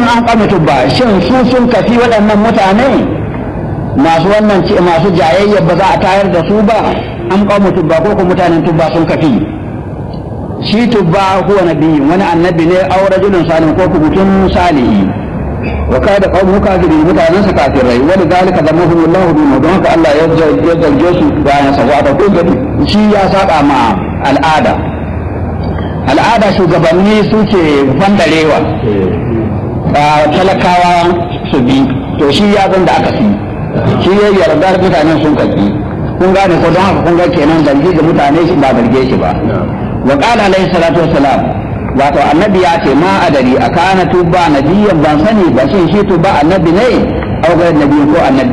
an kama tubba shin su sun kafi waɗannan mutane masu wannan masu jayayya ba za a tayar da su ba an kama tubba ko ko mutanen tubba sun kafi shi tubba huwa nabi wani annabi ne aw rajulun salih ko ku mutum salihi wa kada qawmu kafirin mutanen sa kafirai wani zalika zamahum Allah bi don haka Allah ya zarge su bayan sa wa ko gadi shi ya saba ma al'ada al'ada shugabanni su ce fandarewa talakawa su bi to shi ya zan da aka fi shi ya yarda mutanen sun kaki kun gane ko don haka kun ga kenan zargi ga mutane shi ba zarge shi ba wa qala alayhi salatu wassalam wato annabi ya ce ma adari akana tuba nabiyyan ban sani ba shin shi tuba annabi ne au ga nabi ko annabi